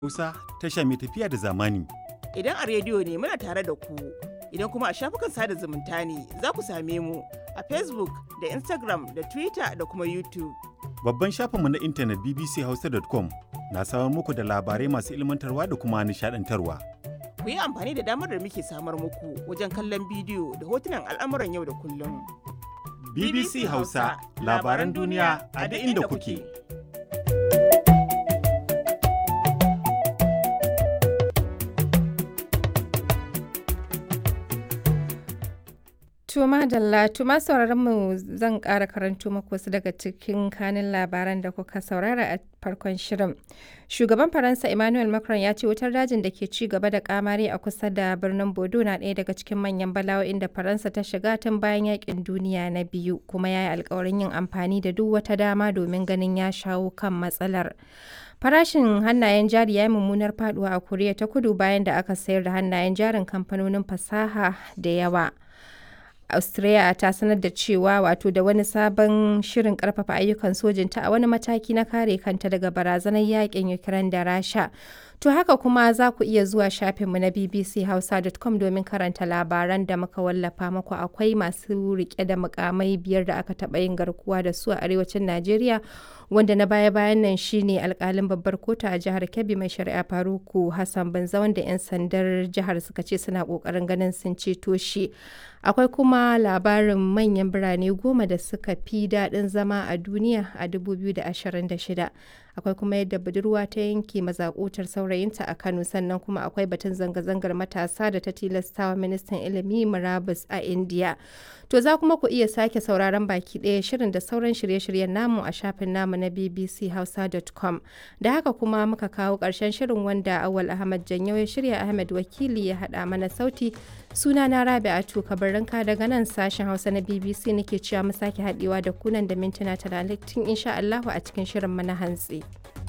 Hausa tasha mai tafiya da zamani. Idan a rediyo ne muna tare da ku, idan kuma a shafukan sada zumunta ne za ku same mu a Facebook da Instagram da Twitter da kuma YouTube. Babban shafinmu na intanet bbchausa.com na samar muku da labarai masu ilmantarwa da kuma nishadantarwa. Ku yi amfani da damar da muke samar muku wajen kallon bidiyo da hotunan al'amuran yau da kullum. BBC Hausa labaran duniya a duk inda kuke. Tuma Dalla, tuma mu zan ƙara karanto maku wasu daga cikin kanin labaran da kuka saurara a farkon shirin. Shugaban Faransa Emmanuel Macron ya ce wutar dajin da ke ci gaba da kamari a kusa da birnin Bodo na ɗaya daga cikin manyan bala'o'in da Faransa ta shiga tun bayan yakin duniya na biyu, kuma ya yi alkawarin yin amfani da duk wata dama domin ganin ya shawo kan matsalar. Farashin hannayen jari ya yi mummunar faduwa a Koriya ta kudu bayan da aka sayar da hannayen jarin kamfanonin fasaha da yawa. Australia ta sanar da cewa wato da wani sabon shirin karfafa ayyukan sojinta a wani mataki na kare kanta daga barazanar yakin Ukraine da Rasha. To haka kuma za ku iya zuwa shafinmu na bbchausa.com domin karanta labaran da muka wallafa muku akwai masu rike da mukamai biyar da aka taɓa yin garkuwa da su a arewacin Najeriya wanda na baya-bayan nan shine alkalin babbar kotu a jihar Kebbi mai shari'a Faruku Hassan Banza wanda 'yan sandar jihar suka ce suna kokarin ganin sun ceto shi. Akwai kuma labarin manyan birane goma da suka fi daɗin zama a duniya a 2026. Akwai kuma yadda budurwa ta yanke mazakutar saurayinta a Kano sannan kuma akwai batun zanga-zangar matasa da ta tilastawa ministan ilimi murabus a India. To za kuma ku iya sake sauraron baki ɗaya shirin da sauran shirye-shiryen namu a shafin namu na bbchausa.com. Da haka kuma muka kawo ƙarshen shirin wanda Awal Ahmad Janyo ya shirya Ahmed Wakili ya haɗa mana sauti. Suna na Rabi'atu Kabarinka daga nan sashen Hausa na BBC nake cewa mu sake haɗewa da kunan da mintuna talatin insha Allahu a cikin shirin mana hantsi.